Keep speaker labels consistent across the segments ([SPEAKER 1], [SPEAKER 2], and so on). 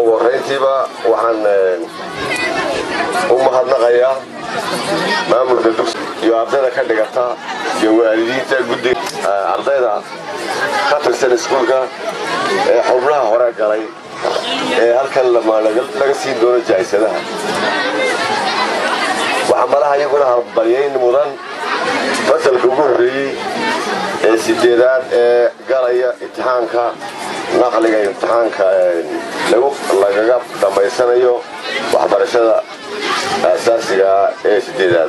[SPEAKER 1] ugu horrayntiiba waxaan u mahadnaqayaa maamulka dugsi iyo ardayda ka dhigata iyo waalidiinta guddiga ardayda ka tirsan iskuulka ee xubnaha hore galay ee halkan laga siin doono jahaysadaha waxaa malaha iyaguna harbalyayn mudan fasalka ugu horreeyey ee sideedaad ee galaya imtixaanka naqliga imtixaanka lagaga dhammaysanayo waxbarashada asaasigaa ee sideedaad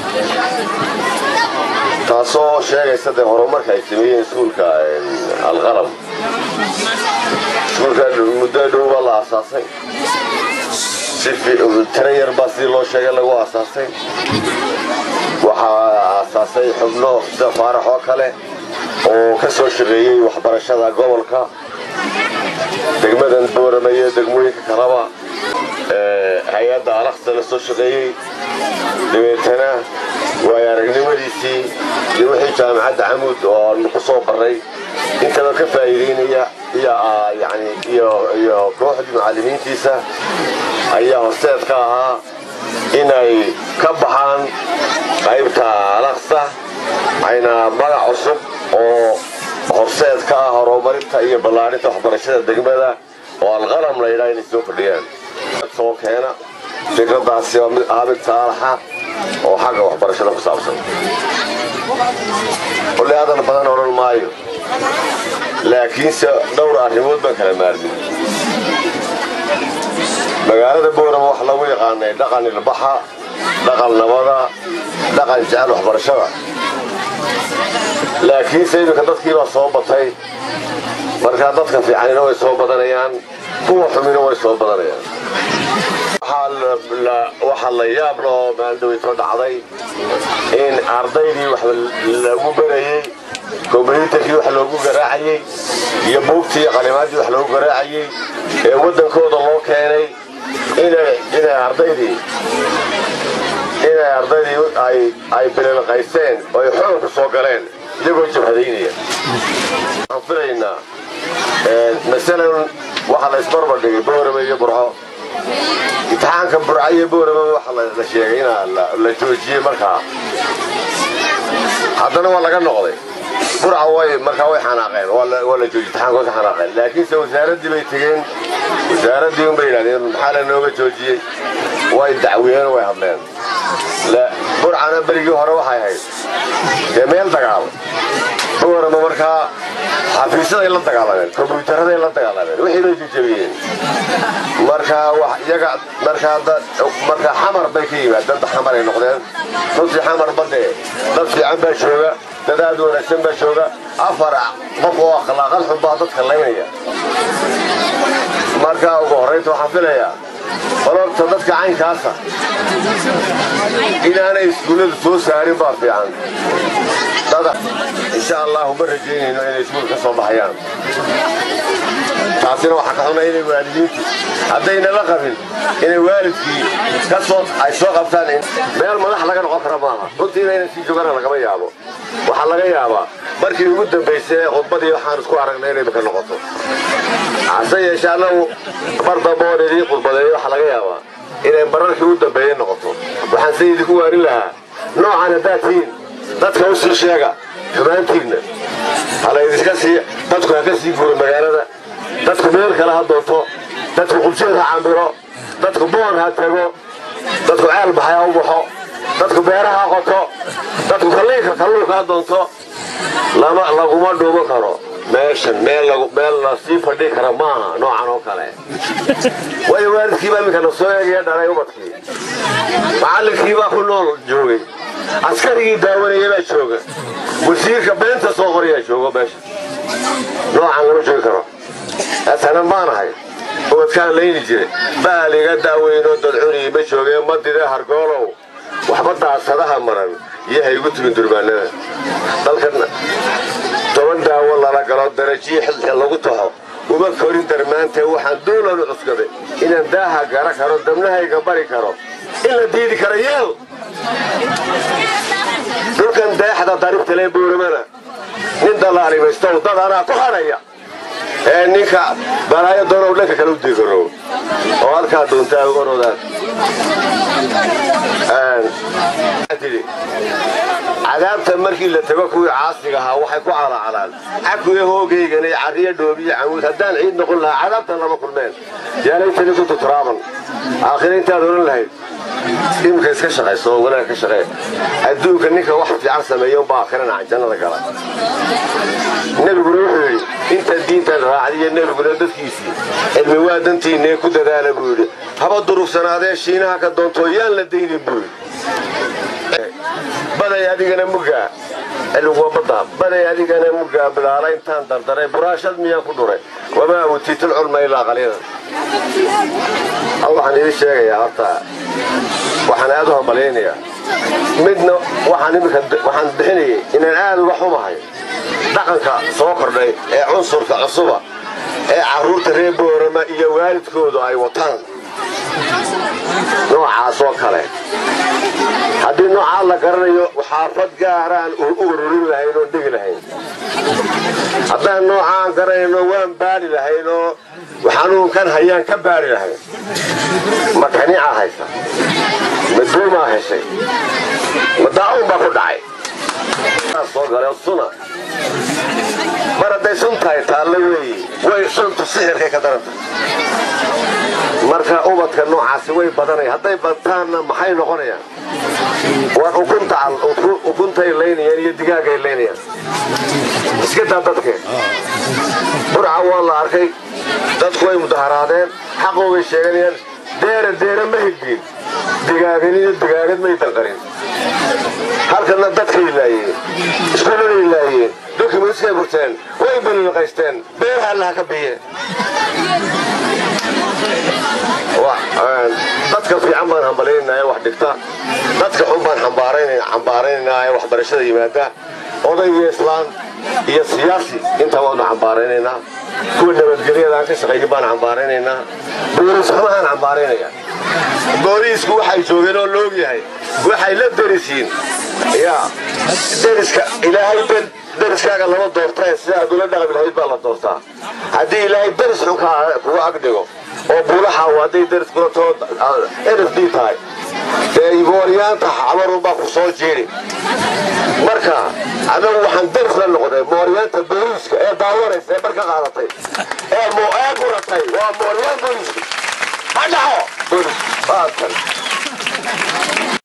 [SPEAKER 1] taasoo sheegaysa dee horumarka ay sameeyeen iskuulka alqalam iskuulka muddo dhowbaa la aasaasay tira yar baa sidii loo sheegay lagu aasaasay waxaa aasaasay xubno sida faarax oo kale oo ka soo shaqeeyey waxbarashada gobolka degmadan boorama iyo degmooyinka kalaba hay-adda alaqsa la soo shaqeeyey dabeetana waayo aragnimadiisii iyo wixii jaamacadda camuud oo aanu ku soo barray intaba ka faa'iidaynaya iyo kooxdii macallimiintiisa ayaa horseed ka ahaa inay ka baxaan qaybta alaqsa ayna magac cusub oo horseed ka ah horumarinta iyo ballaadhinta waxbarashada degmada oo alqalam la yidhaha inay soo kordhiyaan soo keena fikradaasi waa mid ah mid saalaxa oo xagga waxbarashada ku saabsan kolley hadal badan odhan maayo laakiinse dhowr arrimood baan kala maarmin magaalada boorama waxa lagu yaqaanay dhaqan ilbaxa dhaqan nabada dhaqan jecel waxbarashada laakiinse iminka dadkiibaa soo batay markaa dadka fiicanina way soo badanayaan kuwa xumina way soo badanayaan waxaa la yaab loo maaldhaweyto dhacday in ardaydii wax lagu barayey kombyuutarkii wax loogu garaacayey iyo buugtii iyo qalimaadii wax loogu garaacayey ee waddankooda loo keenay inay ardaydii inay ardaydii ay bililqaysteen oo ay xoog ku soo galeen iyagoo jabhadaynaya waxaan filaynaa masalan waxaa la isbarbardhigay boorame iyo burco imtixaanka burca iyo boorame waxa la sheegay inaa la joojiyey markaa haddana waa laga noqday burca way markaa way xanaaqeen waa la joojiy imtixaankood ka xanaaqeen laakiinse wasaaraddii bay tegeen wasaaraddii unbay yidhahdeen maxaa la nooga joojiyey way dacwiyeen way hadleen burcana berigii hore waxay ahayd dee meel dagaal boorama markaa xafiisyaday la dagaalameen kombyuutaraday la dagaalameen wixii bay jejabiyeen markaa iyaga markaa markaa xamar bay ka yimaadeen dad xamar ay noqdeen runtii xamar badee dad fiican baa jooga dad aad wanaagsan baa jooga afar qof oo akhlaaqad xun baa dadka laynaya markaa ugu horraynta waxaan filayaa qolobta dadka caynkaasa inaanay iskuulladu soo saarin baa fiican dada insha allahu ma rajaynayno inay iskuul ka soo baxayaan taasina waxaa ka xunay inay waalidiintu haddayna la qabin inay waalidkii kasoo ay soo qabtaan meel madax laga noqon kara maaha runtii inayna sii joogana lagama yaabo waxaa laga yaabaa markii ugu dambaysay ee khudbadii waxaan isku aragnay inay maka noqoto hase yeeshee annagu mar dambe oon idiin khudbadeeyo waxaa laga yaabaa inay mararkii ugu dambeeyey noqoto waxaan se idinku waarin lahaa noocan haddaad tihiin dadka u sii sheega xumaantiinna halaydinka sii dadku ha ka sii guuro magaalada dadku meel kale ha doonto dadku qubjeed ha cambiro dadku boon ha tago dadku ceel baxay ha u baxo dadku beeraha ha qoto dadku kalliinka kalluunka ha doonto laguma dhuuman karo meeshan meel la sii fadhi kara maaha noocan oo kale waayo waalidkiibaa iminkana soo eegaya dhalay ubadkii macallinkiibaa ku nool joogay askarigii daawanaya baa jooga wasiirka beenta soo qorayaa joogo meesha noocan lama joogi karo asanan baanahay ubadkaan layni jire baal iga daaweynoo dadcunii ma joogeen madide hargoolow waxba daasadaha maran iyo ha igu timin durbaanada dalkan toban daawo lala galo darajiyi xilxil lagu taxo uma korin darmaantee waxaan duulanu cuskaday inaan daaha gara karo dabnahayga bari karo in la diidi karo yeel dhulkan deexda daribta lee booramana nin dalaalimaystow dad anaa ku hadhaya ee ninka balaayo doonow dhanka kale u diigaro halkaa doontaa orodaan cadaabta markii la tago kuwii caasiga ahaa waxay ku calaacalaan cakuya hoogaygana cariyo dhoobiyo camuud haddaan ciid noqon lahaa cadaabtan lama kulmeen yaalaytani kuntu turaaban aakhira intaad oran lahayd imika iska shaqayso oo wanaag ka shaqee adduunka ninka wax fiican sameeya unbaa aakhirana jannada gala nebiguna wuxuu yidhi intaad diintaan raacdiyo nebiguna dadkiisii cilmi waa dantiinee ku dadaala buu yidhi haba durugsanaadee shiinaha ka doontoo yaan la daynin buu yidhi baday adigana mugaa cilmigu waa badda baday adigana mugaa bilaala intaan dardaray buraashad miyaan ku dhuray wamaa utiitul culma ilaa qaliilan waxaan idin sheegayaa horta waxaan aad u hambalaynayaa midna waxaan imika waxaan bixinayay inaan aad uga xumahay dhaqanka soo kordhay ee cunsurka cusuba ee carruurta reer boorama iyo waalidkoodu ay wataan noocaas oo kale haddii noocaa la garanayo xaafad gaaraan u ururin lahayn oon dhegi lahayn haddaan noocaan garanayno waan baari lahayn oo xanuunkan hayaan ka baari lahayn ma kanicaa haysa ma duumaa heshay ma daa'uun baa ku dhacay soo gale suna mar hadday sun tahay taalle weeye way suntu sixirkay ka daranta marka ubadka noocaasi way badanaya hadday badtaanna maxay noqonayaan war ukuntay laynayaan iyo digaagay laynayaan iska daa dadke burca waa la arkay dadku way mudaharaadeen xaqoogay sheeganayaan deera deera ma higin digaaganiyo digaagad may danqarin halkana dadkay laayeen iskuuladay laayeen dokumentskay burteen way balilqaysteen beer hallaha ka biyeen dadka fiican baan hambalaynaynaa wax dhigta dadka xun baan xambaaraynaynaa ee waxbarashada yimaada odayga islaan iyo siyaasi intaa waanu xambaaraynaynaa kuwa nabadgelyadaan ka shaqeeya baan xambaaraynaynaa booliis xumahaan xambaaraynaya booliisku waxay joogeen oo loogyahay waxay la derisiin ya deriska ilaahay deriskaaga lama doortae sida aad ula dhaqmi lahayd baa la doortaa haddii ilaahay deris xun kuga agdhigo oo buulaxaaw hadday deris kulatoo nf d tahay dee mooryaanta xabarunbaa ku soo jeedi marka anagu waxaan deris la noqday mooryaanta booliiska ee daawanaysa ee barka qaadatay ee ee guratay waa mooryaan booliiska ha dhaco